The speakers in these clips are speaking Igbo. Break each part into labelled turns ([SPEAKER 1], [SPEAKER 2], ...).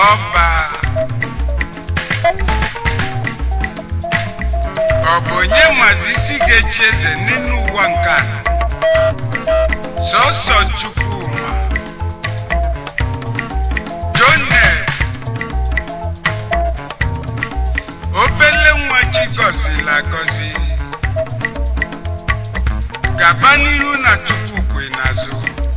[SPEAKER 1] ọba ọ bụ onye mazi isi ga-echi eze n'elu ụwa nke a sọsọ chukwuma jonel obele nwa chi gọzila agọzi gaba n'ihu na tupu kwe n'azụ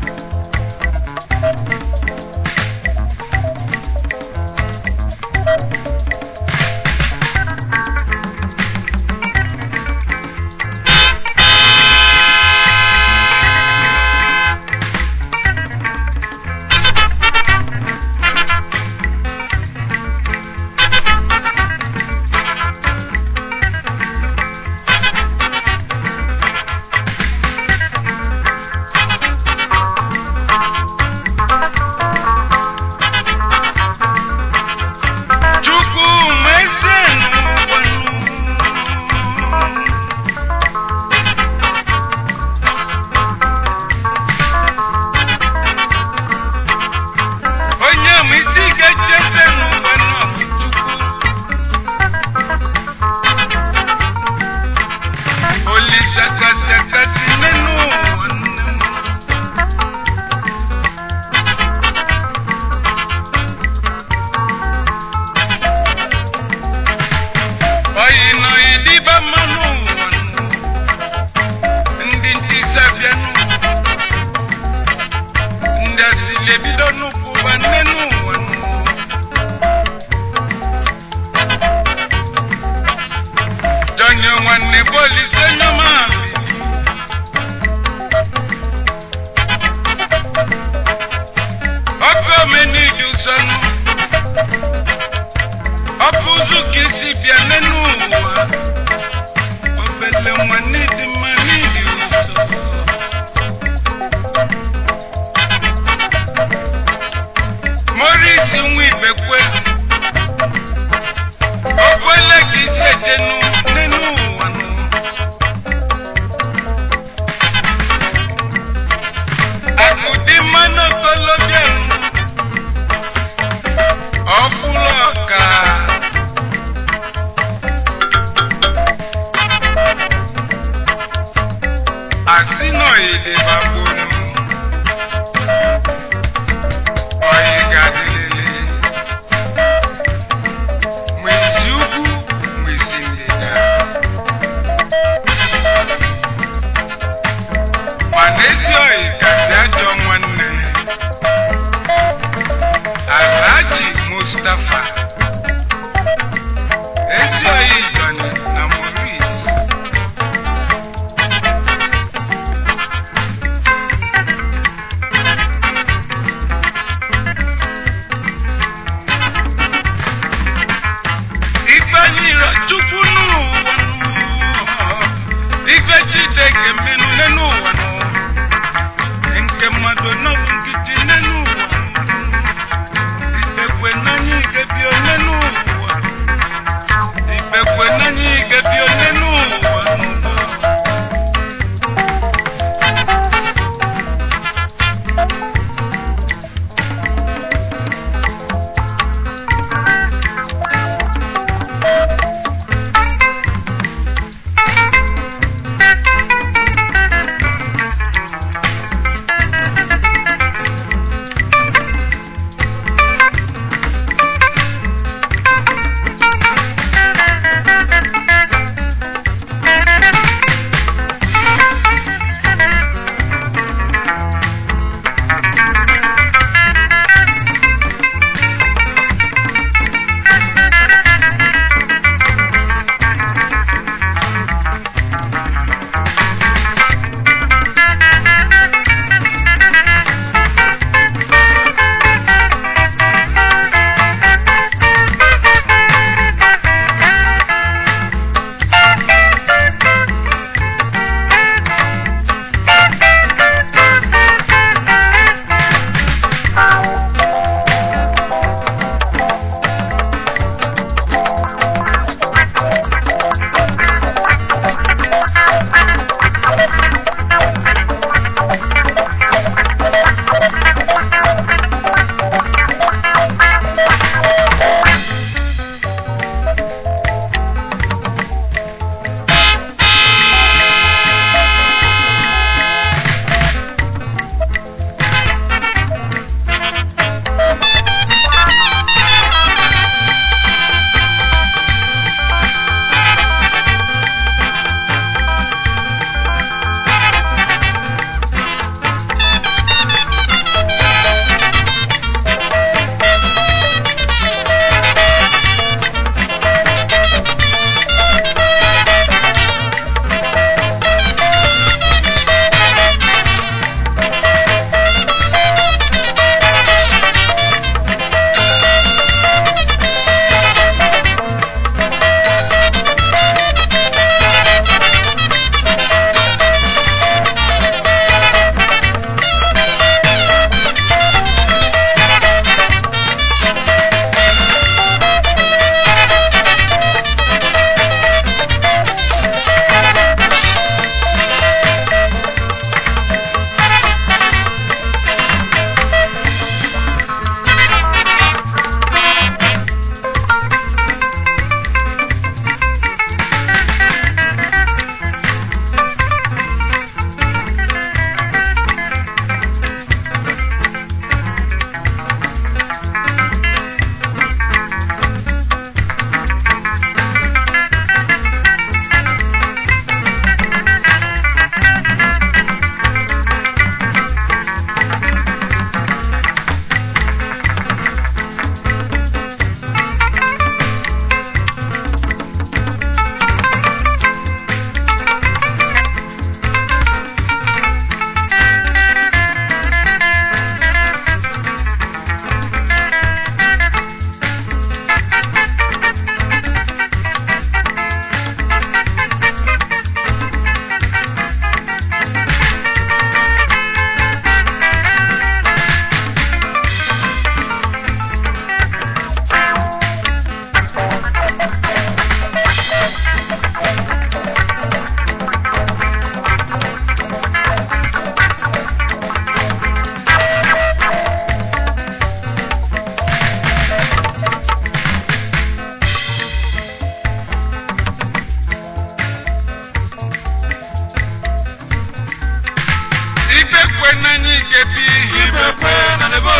[SPEAKER 1] chukwuma eze n'ụwanụ onye ma isi ga-echi eze n'ụwa nọ bụ chukwu olise kasị akasị n'elu ụwa nne m oyi nọ ịdịba mmanụ ụwa nụ ndị ntịsa bịanụ ndị asịlị ebido nnukwu ụwa nne n'ụwa nụ jọnyụ nwanne bolise nyọma ọkụ omenidi ụsọnụ ọ bụ ụzụ ka isi bịa n'elu ụwa obele nwa n'ịdị mma n'ịdị ụzọ morisi nwa ibekwe okwele ka isi ejenu n'elu ụwa nụ akụdị mmanụ okolobịa nụ ọ bụrụ ọka asị nọ ịdịbagbonu ọyị gadịlele ma isi ugwu ma isi ndịda ma n'ezi ọyị kasị ajọ nwanne alhaji mustapha ezi ọyị jọni na maurice ife nyiro chukwu n'ụwa nụ. ife chideke menụ n'elu ụwa nụ. nke mmadụ nọbụ nkịtị n'elu ụwa ibekwe n'anya igebi onye n'ụwa ibekwe n'anya igebi onye n'ụwa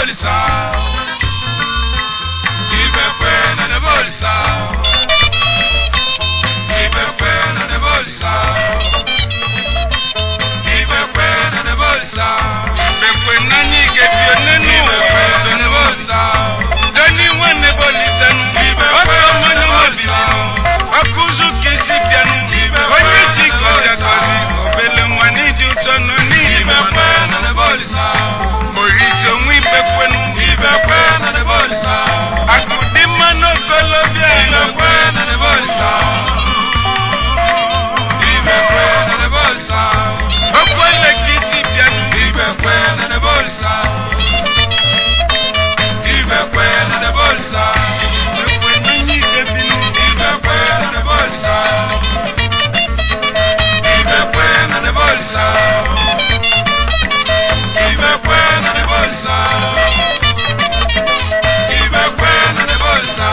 [SPEAKER 1] bolisa ibekwe na ne bolisa ibekwe na ne bolisa ibekwe na ne bolisa ibekwe na ni gebio nenu ibekwe na ne bolisa deni wane bolisa nu ibekwe na ne bolisa akuzu kisi bianu onye ji gozi agozi obele nwa n'ịdị ụtọ nọ n'ime na ne bolisa Maurice onwe ibekwenu ibekwe na ne bolisa akụdị mmanụ okolobịa ibekwe na ne bolisa ibekwe na ne bolisa okwele ka isi bịanụ ibekwe na ne bolisa ibekwe na ne bolisa ibekwe na nye ikebinu ibekwe na ne bolisa ibekwe na ne bolisa ibekwe na ne bolisa ibekwe na ne bolisa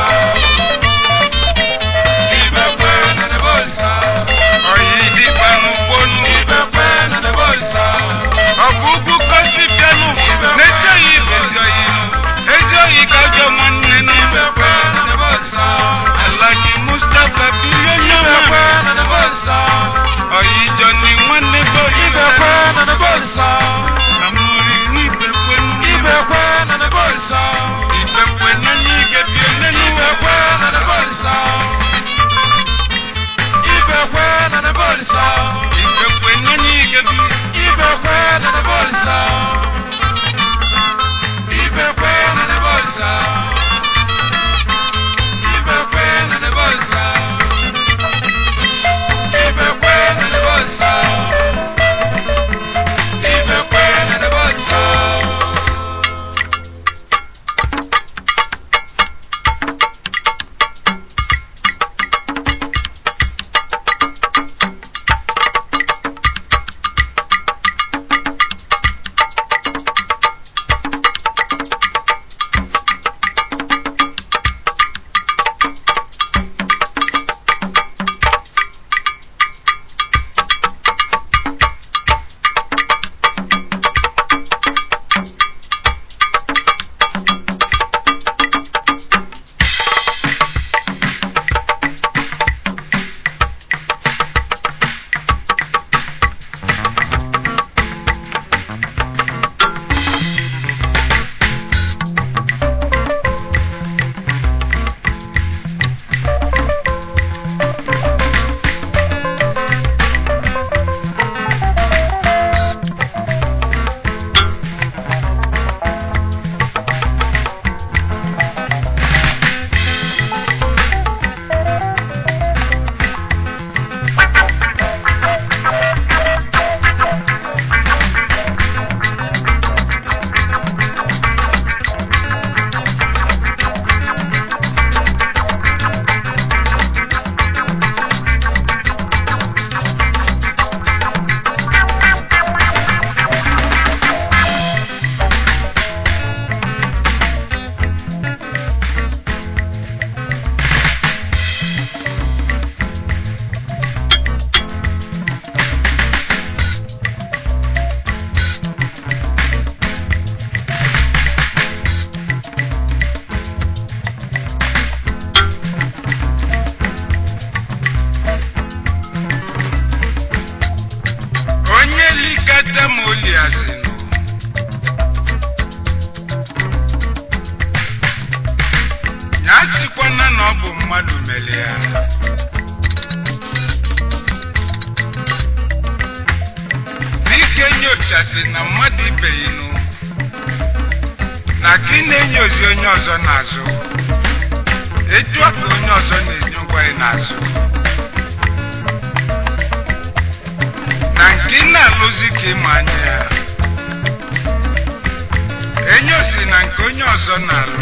[SPEAKER 1] ibekwe na ne bolisa oyi dịkpa n'ụgbọnụ ibekwe na ne bolisa ọ bụ ugwu kosi bịanụ n'ezi oyi bụ ezi oyi ezi oyi ka ọjọọ nwanne nụ ibekwe na ne bolisa alaji mustapha bilie nye ibekwe na ne bolisa oyi jọni nwanne bo ibekwe na ne bolisa na mmiri n'ibekwe ibekwe na ne bolisa ibekwe na nyige bie nenu ibekwe na ne bolisa ibekwe na ne bolisa ibekwe na nyige bi ibekwe na ne bolisa ibekwe na ne bolisa ibekwe na ne bolisa ibekwe na ne bolisa ibekwe na ne bolisa onye likata ma oliazinu ya sikwana na ọ bụ mmadụ mere ya n'ike nyochasị na mmadụ ibeghinu na ka ị na-enyozi onye ọzọ n'azụ etu a ka onye ọzọ na-enye ngwa ị n'azụ na nke ị na-alụzi ka ịma anya ya enyo si na nke onye ọzọ na-alụ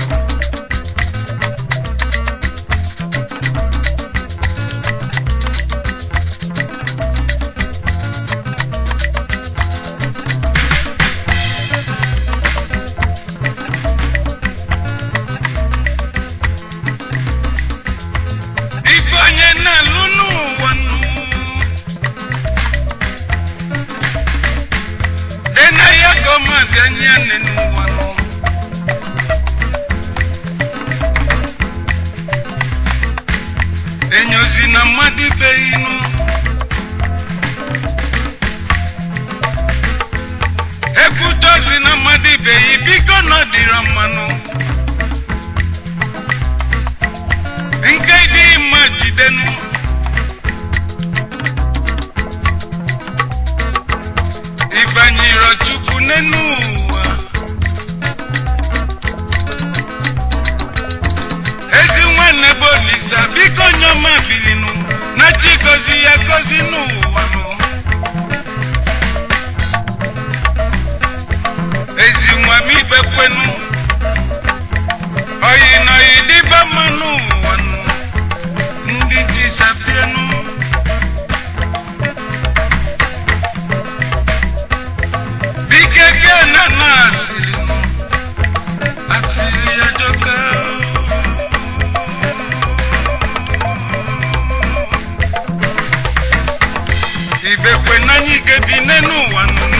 [SPEAKER 1] ife onye na-alụ n'ụwa nụ enaghị aka maazị anya nne n'ụwa nụ ozi na mmadụ ibe inu ekwute ozi na mmadụ ibe yi biko na ọ dịrọ mmanụ nke dị mma jidenu ịbanyere chukwu n'enu ụwa ezi nwanne bụ olisa biko nyoma bilinu na chi gozi ya gozi n'ụwa nụ ezi nwa m ikpe kwenu oyi na oyi dịba mma n'ụwa nụ ndị disapienu dike ke na na asịrị nụ asịrị ya jọka ibekwe n'anya ike bi n'enu ụwa nụ